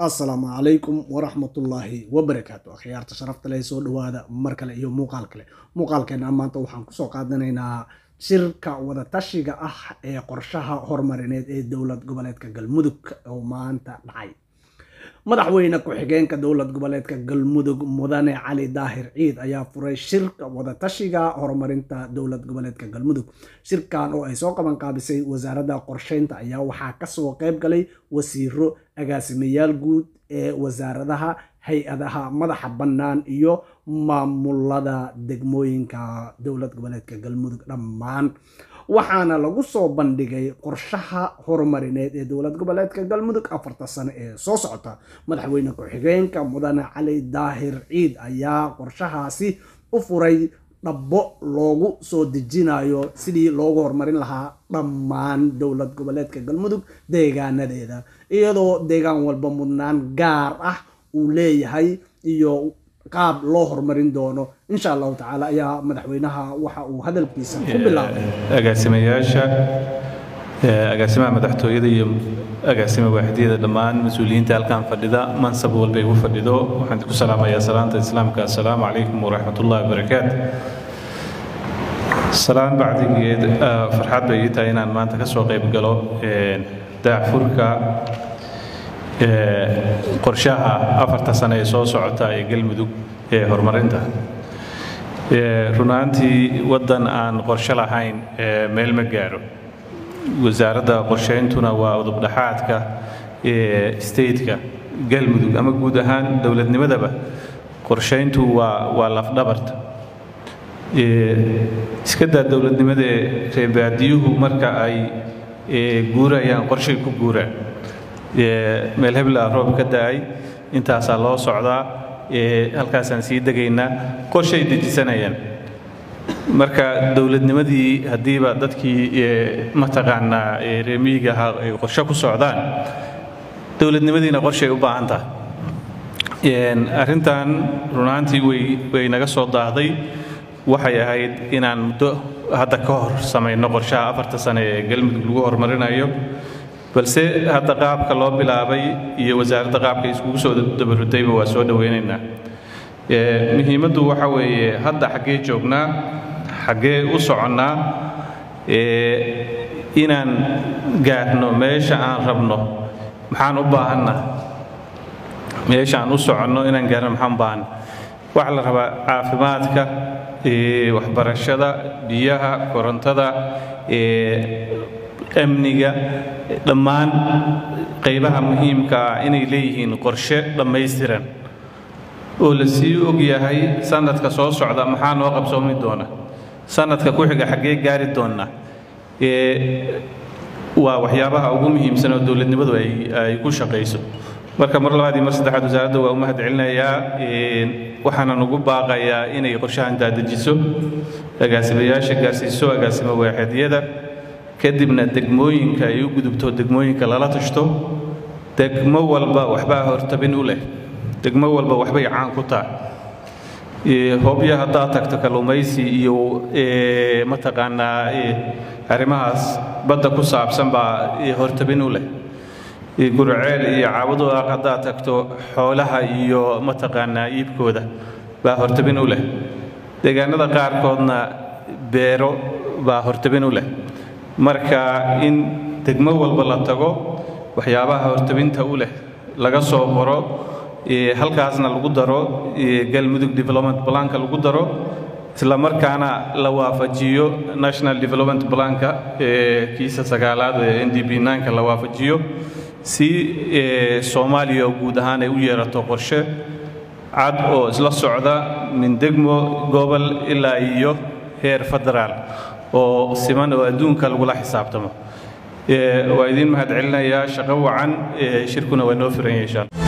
assalaamu calaykum waraxmatullaahi wabarakaatu akhyaarta sharafta leh soo dhowaada mar kale iyo muuqaal kale muuqaalkeena maanta waxaan kusoo qaadanaynaa shirka wadatashiga ah ee qorshaha horumarineed ee dowlad goboleedka galmudug oo maanta dhacay madaxweyne ku-xigeenka dowlad goboleedka galmudug mudane cali daahir ciid ayaa furay shirka wadatashiga horumarinta dowlad goboleedka galmudug shirkan oo ay soo qaban qaabisay wasaaradda qorsheynta ayaa waxaa kasoo qayb galay wasiiro agaasimayaal guud ee wasaaradaha hay-adaha madaxa bannaan iyo maamulada degmooyinka dowlad goboleedka galmudug dhammaan waxaana lagu soo bandhigay qorshaha horumarineed ee dowlad goboleedka galmudug afarta sano ee soo socota madaxweyne ku-xigeenka mudane cali daahir ciid ayaa qorshahaasi u furay dhabbo loogu soo dejinayo sidii loogu horumarin lahaa dhammaan dowlad goboleedka galmudug deegaanadeeda iyadoo deegaan walba mudnaan gaar ah uu leeyahay iyo qaab loo horumarin doono insha allahu tacaala ayaa madaxweynaha waxa uu hadalkiisa ku bilaabay agaasimayaasha agaasimaha madaxtooyada iyo agaasima waaxidiyada dhammaan mas-uuliyiinta halkan fadhida mansab walba igu fadhido waxaan ku salaamayaa salaanta islaamka assalaamu calaykum waraxmat ullahi wabarakaatu salaan bacdigeed farxad bay ii tahay inaan maanta ka soo qayb galo daacfurka qorshaha afarta sane ee soo socota ee galmudug ee horumarinta runaantii waddan aan qorshe lahayn meel ma gaaro wasaaradda qorsheyntuna waa udubdhaxaadka stateka galmudug ama guud ahaan dowladnimadaba qorsheyntu waa waa lafdhabarta iska daa dowladnimadee reebaadiyuhu marka ay guurayaan qorshay ku guuraan meel hebla roob ka da-ay intaasaa loo socdaa halkaasaan sii degaynaa qorshay dejisanayaan marka dowladnimadii haddiiba dadkii mataqaanaa reemiyiga ahaa ay qorshe ku socdaan dowladnimadiina qorshay u baahan tahay arrintan runaantii way way naga soo daahday waxay ahayd inaan muddo hadda ka hor samayno qorshaha afarta sane ee galmudug lagu horumarinayo balse hadda qaabka loo bilaabay iyo wasaaradda qaabka iskugu soo dabarudayba waa soo dhoweynaynaa muhiimaddu waxa weeye hadda xaggee joognaa xaggee u soconnaa inaan gaarno meesha aan rabno maxaan u baahanna meesha aan u soconno inaan gaarno maxaan u baahanna waxaa la rabaa caafimaadka waxbarashada biyaha korontada amniga dhammaan qaybaha muhiimka ah inay leeyihiin qorshe dhammaystiran oo la sii og yahay sanadka soo socda maxaa noo qabsoomi doona sanadka ku xiga xaggee gaari doonna waa waxyaabaha ugu muhiimsan oo dowladnimadu ay ku shaqayso marka mar labaad iyo mar saddexaad wasaaradda waa u mahad celinayaa waxaanan ugu baaqayaa inay qorshahan daadejiso agaasimayaasha gaarsiiso agaasimo waaxeedyada kadibna degmooyinka ay u gudubto degmooyinka lala tashto degmo walba waxbaa hortabin u leh degmo walba waxbay caan ku tahay hobyo haddaad tagto kalluumaysi iyo mataqaanaa arrimahaas badda ku saabsan baa hortabin u leh gurceel iyo caabadu ah haddaad tagto xoolaha iyo mataqaanaa iibkooda baa hortabin u leh deegaanada qaarkoodna beero baa hortabin u leh marka in degmo walba la tago waxyaabaha hortabinta u leh laga soo qoro halkaasna lagu daro galmudug development planka lagu daro isla markaana la waafajiyo national development planka kiisa sagaalaad ee n d b nka la waafajiyo si soomaaliya guud ahaan ay u yeerato qorshe cad oo isla socda min degmo gobol ilaa iyo heer federaal oo siman oo adduunka lagula xisaabtamo waa idiin mahad celinayaa shaqo wacan shirkuna waa noo firan yahay insha alla